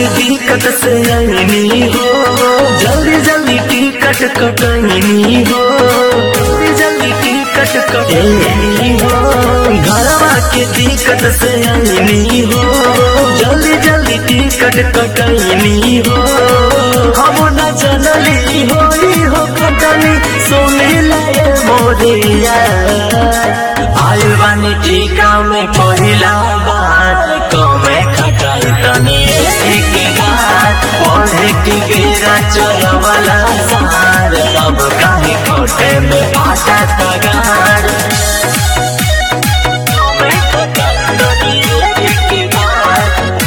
के दिक्कत से आईनी हो जल्दी जल्दी टिकट कटनी हो जल्दी जल्दी टिकट कटनी हो घरवा के दिक्कत से आईनी हो जल्दी जल्दी टिकट कटनी हो हम न जनली होई हो कटनी सोने लाए मोरिया आयु बानी टीका में पहिला बार कमे खटाई तनी एक बार पढ़े के बेरा चलवला सार अब काहे कोटे में पाटा तगार कमे खटाई तनी एक बार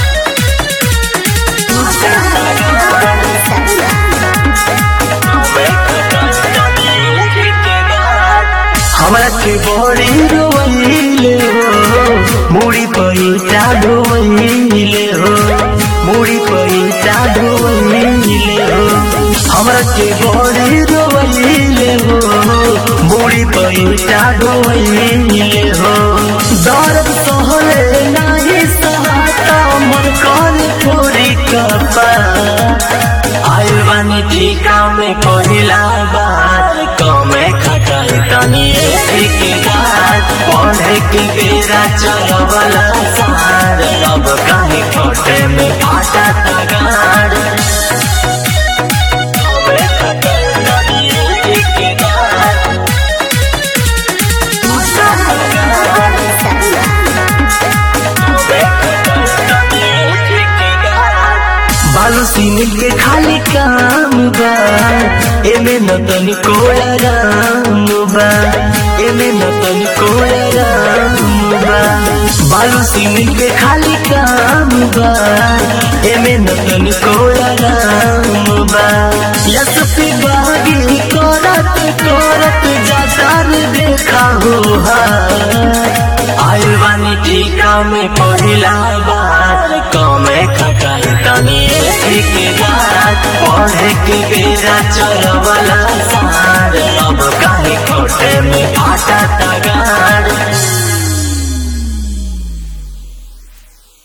हमरा के बड़ी रोइले हो मुड़ी पैसा ढोइले हो मुड़ी पैसा ढोइले हो हमरा के बड़ी रोइले हो मुड़ी पैसा ढोइले हो दर्द सहले नाही सहाता मन कान थोड़ी कपा आइल बानी टीका में पहिला बार कमे खटाई तनी एक बार पढ़े के बेरा चलवला सार अब काहे खोटे में फाटा तगार कमे खटाई तनी एक बार बालू सीमेंट के खाली काम बा एमे न तनिको आराम बा एमे न तनिको आराम बा बालू सीमेंट के खाली काम बा एमे न तनिको आराम बा यस पे बागी करत करत जातार देखा हो आइल बानी टीका में पहिला बार कमे खटाई तनी एक बार पढ़े के बेरा चलवला सार अब काहे खोटे में फाटा तगार